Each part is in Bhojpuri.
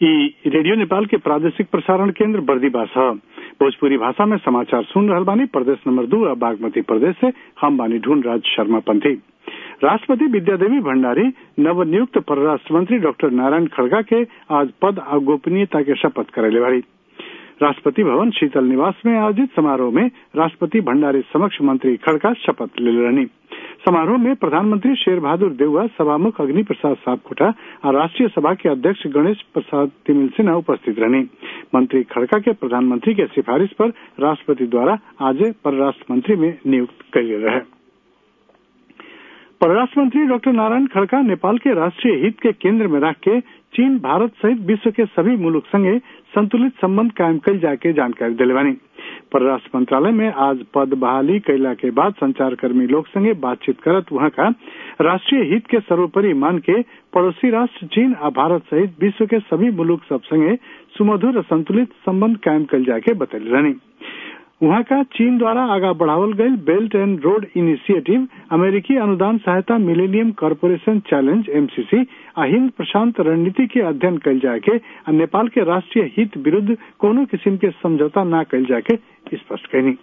ई रेडियो नेपाल के प्रादेशिक प्रसारण केंद्र बर्दीवास ह भोजपुरी भाषा में समाचार सुन रहल बानी प्रदेश नंबर दू और बागमती प्रदेश से हम बानी ढूंढ राज शर्मा पंथी राष्ट्रपति विद्यादेवी भंडारी नवनियुक्त परराष्ट्र मंत्री डॉक्टर नारायण खड़गा के आज पद और गोपनीयता के शपथ करैले बाड़ी राष्ट्रपति भवन शीतल निवास में आयोजित समारोह में राष्ट्रपति भंडारी समक्ष मंत्री खड़गा शपथ ले रहनी समारोह में प्रधानमंत्री शेर बहादुर देउवा सभामुख अग्नि प्रसाद सापकोटा और राष्ट्रीय सभा के अध्यक्ष गणेश प्रसाद तिमिल सिन्हा उपस्थित रहनी मंत्री खड़का के प्रधानमंत्री के सिफारिश पर राष्ट्रपति द्वारा आज परराष्ट्र मंत्री में नियुक्त किए रहे परराष्ट्र मंत्री डॉक्टर नारायण खड़का नेपाल के राष्ट्रीय हित के केंद्र में रख के चीन भारत सहित विश्व के सभी मुल्क संगे संतुलित संबंध कायम कल जाके जानकारी दिले बानी परराष्ट्र मंत्रालय में आज पद बहाली कैला के बाद संचारकर्मी लोग संगे बातचीत करत वहां का राष्ट्रीय हित के सर्वोपरि मान के पड़ोसी राष्ट्र चीन और भारत सहित विश्व के सभी मुल्क सब संगे सुमधुर और संतुलित संबंध कायम कल जाके बतैले रहनी वहां का चीन द्वारा आगा बढ़ावल गई बेल्ट एंड रोड इनिशिएटिव अमेरिकी अनुदान सहायता मिलेनियम कॉरपोरेशन चैलेंज एमसीसी आ हिंद प्रशांत रणनीति के अध्ययन कल जाए के आ नेपाल के राष्ट्रीय हित विरुद्ध कोनो किस्म के समझौता न कल जाए के स्पष्ट कहनी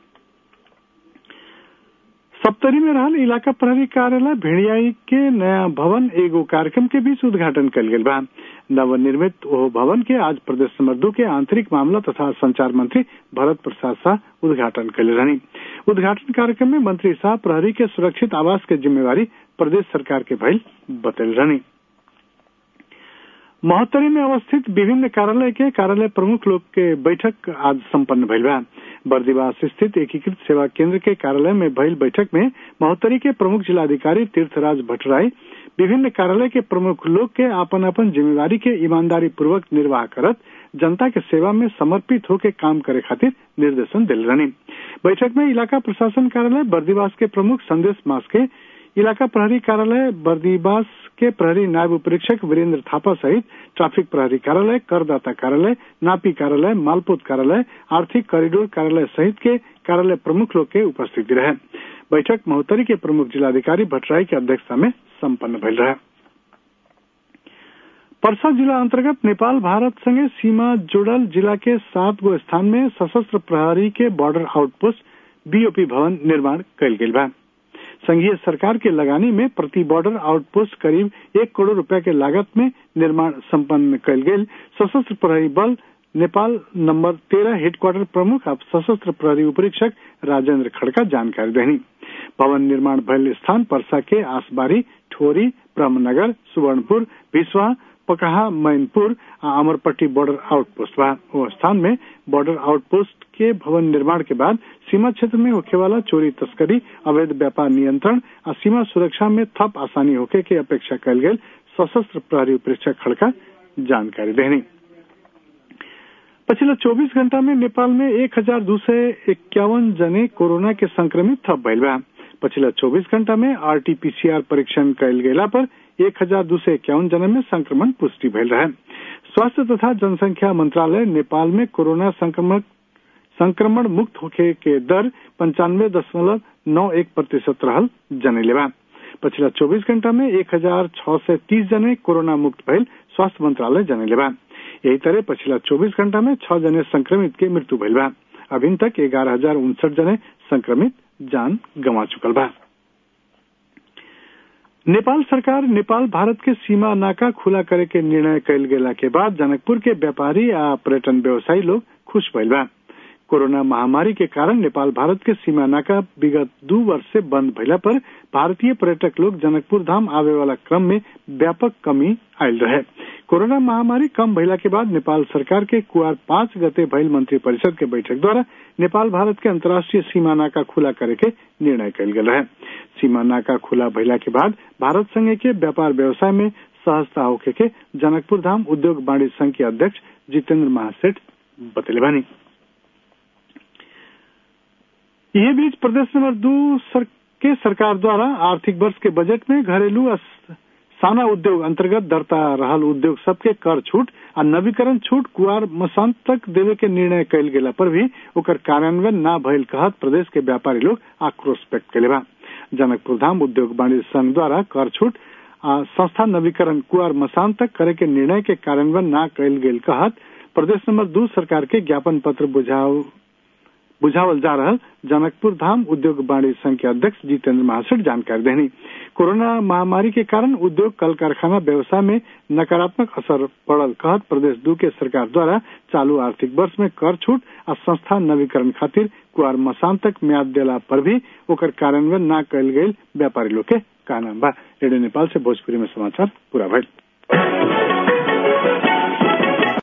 सप्तरी में रहल इलाका प्रहरी कार्यालय भेड़ियाई के नया भवन एगो कार्यक्रम के बीच उद्घाटन कल गेल बा नवनिर्मित ओह भवन के आज प्रदेश नंबर दू के आंतरिक मामला तथा संचार मंत्री भरत प्रसाद शाह उद्घाटन कले रहनी उद्घाटन कार्यक्रम में मंत्री शाह प्रहरी के सुरक्षित आवास के जिम्मेवारी प्रदेश सरकार के भइल बतल रहनी महोत्तरी में अवस्थित विभिन्न कार्यालय के कार्यालय प्रमुख लोग के बैठक आज संपन्न भइल बा बर्दिवास स्थित एकीकृत सेवा केंद्र के कार्यालय में भइल बैठक में महोत्तरी के प्रमुख जिलाधिकारी तीर्थराज भट्टराई विभिन्न कार्यालय के प्रमुख लोग के आपन आपन जिम्मेवारी के ईमानदारी पूर्वक निर्वाह करत जनता के सेवा में समर्पित होकर काम करे खातिर निर्देशन दिल रहनी बैठक में इलाका प्रशासन कार्यालय बर्दिवास के प्रमुख संदेश मास के इलाका प्रहरी कार्यालय बर्दीवास के प्रहरी नायब उपरीक्षक वीरेंद्र थापा सहित ट्रैफिक प्रहरी कार्यालय करदाता कार्यालय नापी कार्यालय मालपोत कार्यालय आर्थिक कॉरिडोर कार्यालय सहित के कार्यालय प्रमुख लोग के उपस्थिति रहे बैठक महोत्तरी के प्रमुख जिलाधिकारी भट्टराई की अध्यक्षता में संपन्न भइल रहे परसा जिला अंतर्गत नेपाल भारत संगे सीमा जुड़ल जिला के सात गो स्थान में सशस्त्र प्रहरी के बॉर्डर आउटपोस्ट बीओपी भवन निर्माण कल गेल बा संघीय सरकार के लगानी में प्रति बॉर्डर आउटपोस्ट करीब एक करोड़ रुपया के लागत में निर्माण संपन्न कल गेल सशस्त्र प्रहरी बल नेपाल नंबर तेरह हेडक्वार्टर प्रमुख अब सशस्त्र प्रहरी उपरीक्षक राजेंद्र खड़का जानकारी देनी भवन निर्माण भयल स्थान परसा के आसबारी ठोरी ब्रह्मनगर सुवर्णपुर भिसवा पकहा मैनपुर आ अमरपट्टी बॉर्डर आउटपोस्ट बा वो स्थान में बॉर्डर आउटपोस्ट के भवन निर्माण के बाद सीमा क्षेत्र में होखे वाला चोरी तस्करी अवैध व्यापार नियंत्रण और सीमा सुरक्षा में थप आसानी होके के अपेक्षा कल गई सशस्त्र प्रहरी परीक्षक खड़का जानकारी देनी पिछले 24 घंटा में नेपाल में एक हजार दो सौ इक्यावन जने कोरोना के संक्रमित थप भइल बा पिछले 24 घंटा में आरटीपीसीआर परीक्षण कल गेला पर एक हजार दो सौ इक्यावन जने में संक्रमण पुष्टि भइल रहे स्वास्थ्य तथा जनसंख्या मंत्रालय नेपाल में कोरोना संक्रमण संक्रमण मुक्त होखे के दर पंचानवे दशमलव नौ एक प्रतिशत रहल जनेले बा पिछला 24 घंटा में एक हजार छह सौ तीस जने कोरोना मुक्त भइल स्वास्थ्य मंत्रालय जनेले बा यही तरह पिछला 24 घंटा में छह जने संक्रमित के मृत्यु भइल बा अभी तक ग्यारह हजार उनसठ जने संक्रमित जान गंवा चुकल बा नेपाल सरकार नेपाल भारत के सीमा नाका खुला करे के निर्णय कल गेला के बाद जनकपुर के व्यापारी आ पर्यटन व्यवसायी लोग खुश भइल बा कोरोना महामारी के कारण नेपाल भारत के सीमा नाका विगत दो वर्ष से बंद भइला पर भारतीय पर्यटक लोग जनकपुर धाम आवे वाला क्रम में व्यापक कमी आयल रहे कोरोना महामारी कम भइला के बाद नेपाल सरकार के कुआर पांच गते भइल मंत्री परिषद के बैठक द्वारा नेपाल भारत के अंतर्राष्ट्रीय सीमा नाका खुला करे के निर्णय कल गेल रहे सीमा नाका खुला भइला के बाद भारत संगे के व्यापार व्यवसाय में सहजता होके के जनकपुर धाम उद्योग वाणिज्य संघ के अध्यक्ष जितेंद्र महासेठ बतले बानी यह बीच प्रदेश नंबर दो सर, के सरकार द्वारा आर्थिक वर्ष के बजट में घरेलू साना उद्योग अंतर्गत दर्ता रहल उद्योग सबके कर छूट आ नवीकरण छूट कुआर मसांत तक देवे के निर्णय कल गेला पर भी ओकर कार्यान्वयन न भइल कहत प्रदेश के व्यापारी लोग आक्रोश व्यक्त कले बा जनकपुर धाम उद्योग वाणिज्य संघ द्वारा कर छूट आ संस्था नवीकरण कुआर मसान तक करे के निर्णय के कार्यान्वयन न कयल गेल कहत प्रदेश नंबर दू सरकार के ज्ञापन पत्र बुझाव बुझावल जा रहल जनकपुर धाम उद्योग वाणिज्य संघ के अध्यक्ष जितेंद्र महासेठ जानकारी देनी कोरोना महामारी के कारण उद्योग कल कारखाना व्यवसाय में नकारात्मक असर पड़ल कहत प्रदेश दू के सरकार द्वारा चालू आर्थिक वर्ष में कर छूट आ संस्था नवीकरण खातिर कुआर मसान तक म्याद देला पर भी ओकर कार्यान्वयन न कयल गेल व्यापारी लोग के कहना बा रेडियो नेपाल से भोजपुरी में समाचार पूरा भइल